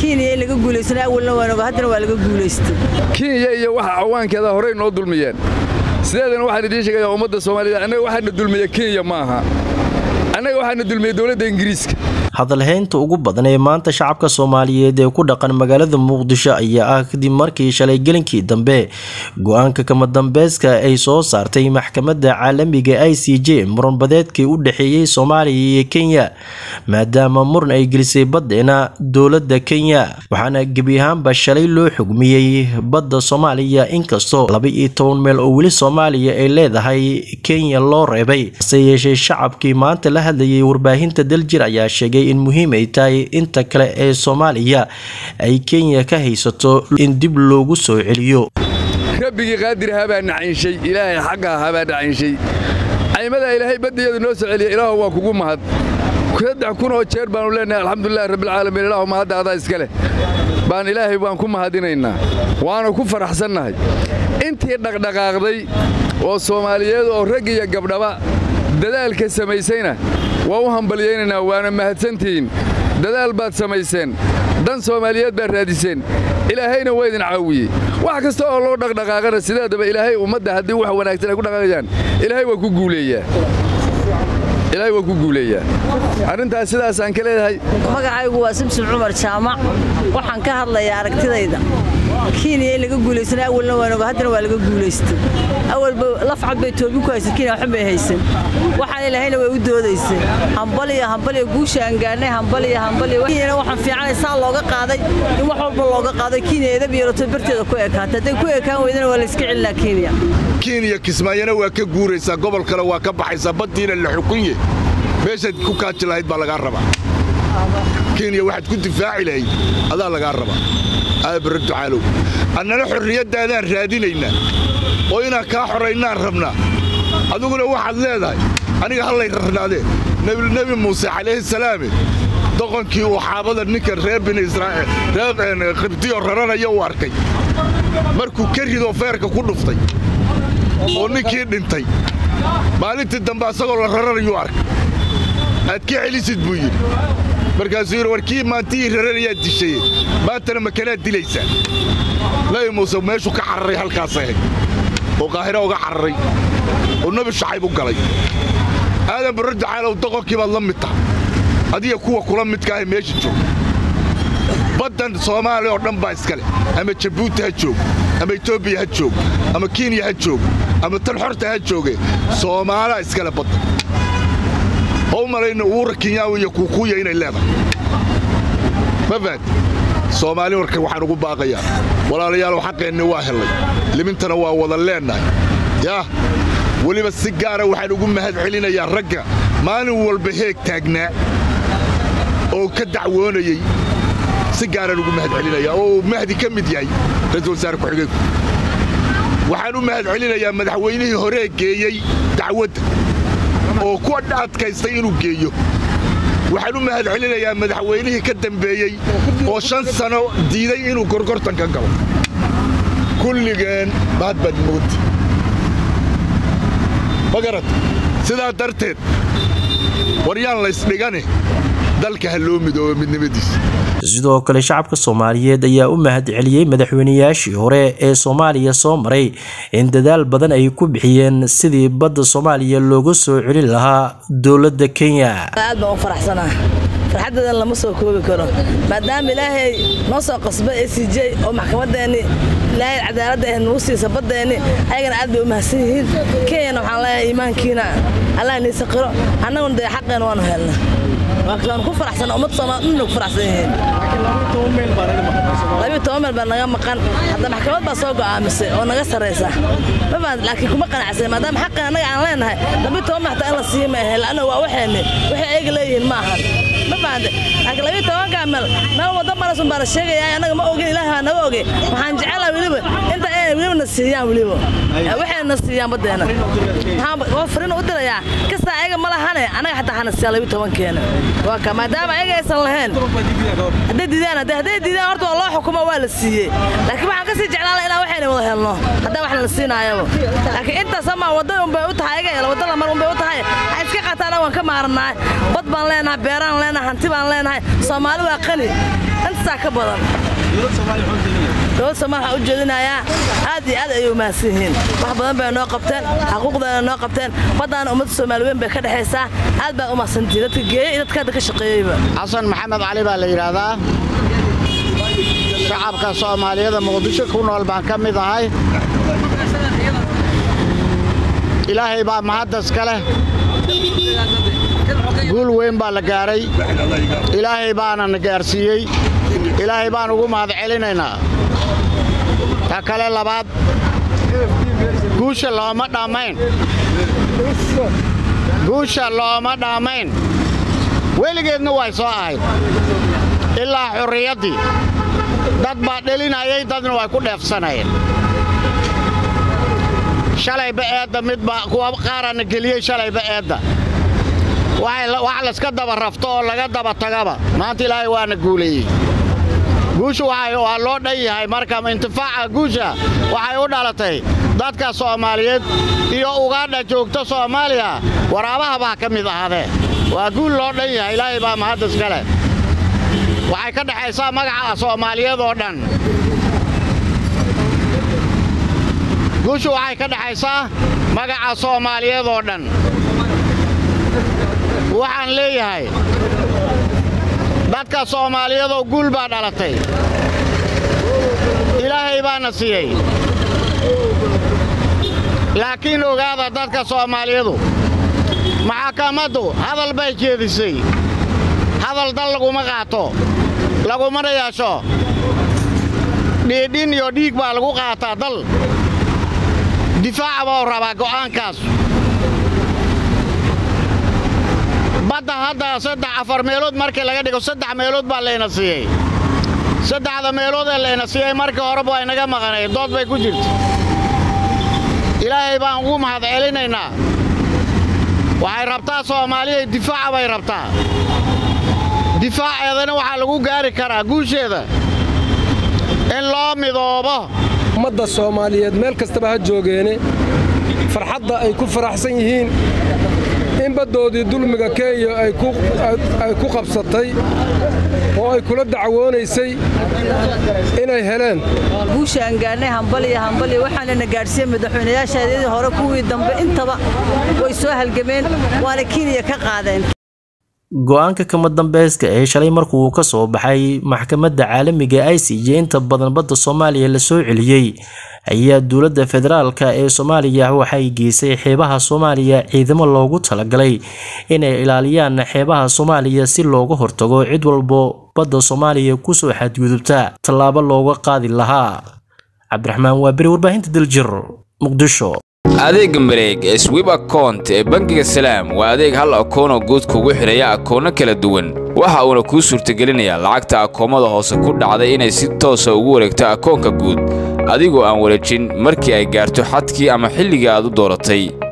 kenya in laga guulaysana awalna waanoga haddana waa laga guulaystay kenya iyo waxa cawaankeeda horey noo dulmiyeen sideedana waxaan idiin sheegaya ummadda soomaaliyed annaga waxaana dulmiya kenya ma aha annaga waxaana dulmiya dowladda ingiriiska hadalhaynta ugu badan ee maanta shacabka soomaaliyeed ee ku dhaqan magaalada muqdisho ayaa ah kadib markii shalay gelinkii dambe go-aanka kama dambayska ay soo saartay maxkamadda caalamiga i c j muranbadeedkii u dhexeeyey soomaaliya iyo kenya maadaama muran ay gelisay baddeena dowladda kenya waxaana gebi ahaanba shalay loo xugmiyey badda soomaaliya inkastoo laba iyo toban meel oo weli soomaaliya ay leedahay kenya loo reebay hase yeeshee shacabkii maanta la hadlayay warbaahinta daljir ayaa sheegay in muhiim ay tahay inta kale ee soomaaliya ay kenya ka haysato in dib loogu soo celiyo rabbigii qaadir habaa nacinshay ilaahay xagga habaa nacinshay caymadaa ilaahay baddeedu noo soo celiya ilaahu waa kugu mahad saddex kun oo jeer baannu leenahay alxamdulilahi rabbilcaalamiin ilaahu mahadda adaa iska leh baan ilaahay baan ku mahadinaynaa waana ku faraxsannahay intii dhaqdhaqaaqday oo soomaaliyeed oo rag iyo gabdhaba dadaalka samaysayna waa u hambalyaynaynaa waana mahadsantihiin dadaal baad samayseen dan soomaaliyeed baad raadiseen ilaahayna waa idin caawiyey wax kasta oo loo dhaqdhaqaaqana sideedaba ilaahay ummadda haddii wax wanaagsan ay ku dhaqaaqayaan ilaahay waa ku guuleeyaa ilaahay waa ku guuleeyaa arrintaas sidaasaan ka leedahay magacaygu waa simsim cumar jaamac waxaan ka hadlayaa aragtidayda kenya in laga guulaysana awalna waanoga haddana waa laga guulaystay awalba lafcad bay toobi ku haysan kenya waxun bay haysan waxaan ilahayna way u doodaysay hambaliya hambaliya guusha aan gaadhnay hambaliya hambaliya kenyana waxaan fiicanay saa looga qaaday in wax walba looga qaaday kenya edab yeelato barteeda ku ekaatay hadday ku ekaan weydana waa la iska celinaa kenya kenya kismaayana waa ka guuraysaa gobol kale waa ka baxaysaa baddiina la xukunye meeshaad ku kaaji lahayd baa lagaa rabaa kenya waxaad ku difaaci lahayd adaa lagaa rabaa aabara ducaalow annana xorriyaddaadaan raadinaynaa oo inaan kaa xoraynaan rabnaa adiguna waxaad leedahay aniga hallay rarnaadee nebi muuse calayhi salaame doqonkii uu xaabada ninkan reer bini israa'iil reer qibdiyo raranaya u arkay markuu ka ridoo feerka ku dhuftay oo ninkii dhintay maalintii dambe asagoo la raranayuu arkay aad ka celisid buu yidhi markaasuu yidhi war kii maantihii raranayaad dishaye maantana makanaad dilaysaa nabi muuse meeshuu ka cararay halkaasay ahayd oo qaahira uga cararay oo nebi shacayb u galay aadan barro dacaalow doqonkii baad la mid tahay adiga kuwa kula midkaahay meesha jooga baddan soomaaliya oo dhan baa iska leh ama jabuuti ha joog ama etoobiya ha joog ama kenya ha joog ama tan xorta ha jooge soomaalaa iskale badda oo u malayna uura kenyaawi iyo kuukuuya inay leedahay ma fahad soomaali warka waxaan ugu baaqayaa walaalayaalow xaqeenni waa hellay limintana waa wada leennahay yaah weliba si gaara waxaan ugu mahad celinayaa ragga maalin walba heeg taagnaa oo ka dacwoonayey si gaaraan ugu mahad celinayaa oo mahdi ka mid yahay ra-iisul wasaare ku-xigeenku waxaan u mahad celinayaa madaxweynihii horee geeyey dacwadda oo ku adkaystay inuu geeyo waxaan u mahad celinayaa madaxweynihii ka dambeeyey oo shan sano diiday inuu gorgortan ka galo kulligeen mahad baad moogta ma garat sidaa darteed waryaan laysdhigane dalka ha loo midoobo midnimadiisa sidoo kale shacabka soomaaliyeed ayaa u mahad celiyey madaxweynayaashii hore ee soomaaliya soo maray in dadaal badan ay ku bixiyeen sidii badda soomaaliya looga soo celin lahaa dowladda kenya aad baan u faraxsanaa farxaddeedan lama soo koobi karo maadaama ilaahay noo soo qasba e c j oo maxkamadeenni ilaahay cadaaladda ah nagu siisa baddeenni ayagana aad bay u mahadsan yihiin kenyana waxaan leeyahay iimaankiina allah nii saqiro annaguna dee xaqeena waanu helna waan ku faraxsan ummad soomaal dhanna ku faraxsan yihiin labiyo toban meel baa naga maqan hadda maxkamad baa soo go'aamisay oo naga sarraysa ma fahamta laakiin kuma qanacsan maadaama xaqan annaga aan leenahay labiyo toban meel hataa in la siiyo ma ahe la'anna waa waxeenni waxay ayaga leeyihiin ma ahan ma fahamta laakiin labiyo tobankaa meel meel wadda maraysun baa la sheegayaa annaga ma ogin ilaahi baa naga oge waxaan jecelahay weliba inta ay inay weliba na siiyaan weliba waxay na siiyaan baddeena waxaan fariin u dirayaa kasta ayaga ma lahane anaga xataa hana siiyaan labiyo tobankeena waa ka maadaama ayaga aysan lahayn hadday diidaan hadday diidaan horta waa loo xukumo waa la siiyey laakiin waxaan kasii jeclaan lahaa inaan waxayna wada helno haddaa wax la siinaayaba laakiin intaas ama wadda unbay u tahay ayaga hela wadda lamar unbay u tahay ha iska qaataan waan ka maarannahay bad baan leenahay beeraan leenahay hanti baan leenahay soomaali waa qani intaasaa ka badan dowlad soomaal waxaan u jeedinayaa aad iyo aad ayay u mahadsan yihiin wax badan bay noo qabteen xaquuqdana noo qabteen baddaana ummadda soomaali weyn bay ka dhexaysaa aad baan u mahadsantihiin dadka geeyey iyo dadka hadda ka shaqeeyeyba xasan maxamed cali baa la yidhaahdaa shacabka soomaaliyada muqdisho ku nool baan ka mid ahay ilaahay baa mahaddas ka leh guul weyn baa la gaaray ilaahay baana na gaarsiiyey ilaahay baan ugu mahad celinaynaa ta kale labaad guusha looma dhammayn guusha looma dhammayn weligeedna way soo ahayd ilaa xurriyaddii dad baa dhelinayay dadna way ku dheefsanayeen shalayba eedda midbaa kuwa qaarana geliyey shalayba eedda wax layska daba rafto oo laga daba tagaba maanta ilaahay waana guuleeyey guusha waa loo dhan yahay marka intifaaca guusha waxay u dhalatay dadka soomaaliyeed iyo ugaadha joogta soomaaliya waraabaha baa ka mid ahaadee waa guul loo dhan yahay ilaahay baa mahaddas ka leh waxay ka dhexaysaa magaca soomaaliyeed oo dhan guushu waxay ka dhexaysaa magaca soomaaliyeed oo dhan waxaan leeyahay dadka soomaaliyadoo guul baa dhalatay ilaahay baana siiyey laakiin ogaada dadka soomaaliyadu maxakamaddu hadal bay jeedisay hadal dal laguma qaato lagumana yeesho dhiidhin iyo dhiig baa lagu qaataa dal difaaca buu rabaa go'aankaas badda hadda saddex afar meelood markii laga dhigo saddex meelood baa layna siiyey saddexda meelood ee layna siiyey markii horeba waa inaga maqanay dood bay ku jirta ilaahay baan ugu mahad celinaynaa waxay rabtaa soomaaliya difaaca bay rabtaa difaaceedana waxaa lagu gaari karaa guusheeda in loo midoobo ummadda soomaaliyeed meel kastaba ha joogeene farxadda ay ku faraxsan yihiin in baddoodii dulmiga kenya ay ku qabsatay oo ay kula dacwoonaysay inay heleen guusha aan gaarnay hambaliya hambaliya waxaanana gaadhsiiyey madaxweynayaashaadii hore kuwii dambe intaba way soo halgameen waana kenya ka qaadeen go-aanka kama dambeyska ee shalay markuu ka soo baxay maxkamadda caalamiga i c j inta badan badda soomaaliya lasoo celiyey ayaa dowladda federaalka ee soomaaliya waxay geysay xeebaha soomaaliya ciidamo loogu talagalay inay ilaaliyaan xeebaha soomaaliya si looga hortago cid walbo badda soomaaliya kusoo xadgudubta tallaabo looga qaadi lahaa cabdiraxmaan waaberi warbaahinta daljir muqdisho adeegga mareeg ee swib akount ee bangiga salaam waa adeeg hal akoonoo guud kugu xidhaya akoonno kala duwan waxa uuna kuu suurtagelinayaa lacagta akoomada hoose ku dhacday inay si toosa ugu wareegto akoonka guud adigoo aan wareejin markii ay gaarto xadkii ama xilligii aad u dooratay